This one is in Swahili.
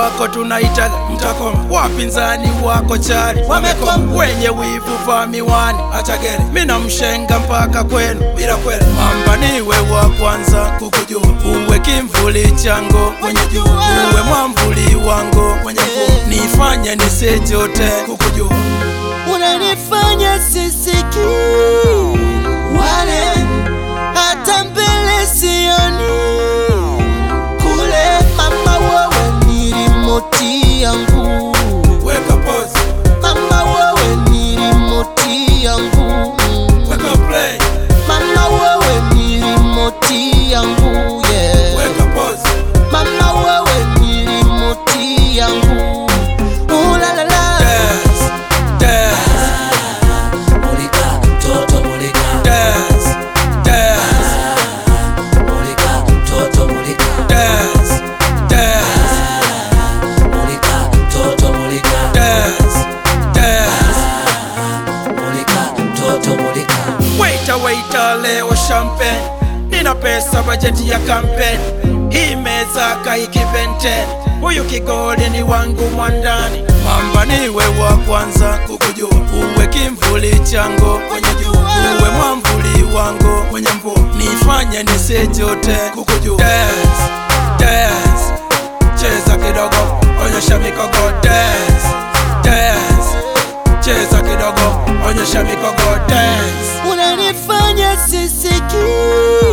wako tunaita mtakoma, wapinzani wako chali wamekoma, wenye wivu vaa miwani, acha gere, mina mshenga mpaka kwenu bila kweli. Mamba niwe wa kwanza kukujua, uwe kimvuli chango mwenye jua, uwe mwamvuli wango mwenye mvua, nifanye nisijote kukujua. unanifanya sisiki wale hata mbele sioni kule mama wewe ni rimoti yangu Weka pause, mama wewe ni rimoti yangu weka play, mama wewe ni rimoti yangu yeah. weka pause. mama wewe ni rimoti yangu ulalala Dance, dance, Mulika, toto mulika, dance, dance, mulika, toto mulika, dance, dance, mulika, toto mulika, dance, dance. mulika, toto mulika. Waita waita leo champagne, nina pesa bajeti ya kampeni, hii meza kaikipente, huyu kigoli ni wangu mwandani, mamba niwe wa kwanza kukujua, uwe kimvuli chango mwenye jua, uwe mwamvuli wangu mwenye mvua, nifanye nisijote kukujua. Dance, dance, cheza kidogo, onyesha mikogo, dance, dance, cheza kidogo, onyesha mikogo, dance. unanifanya sisiki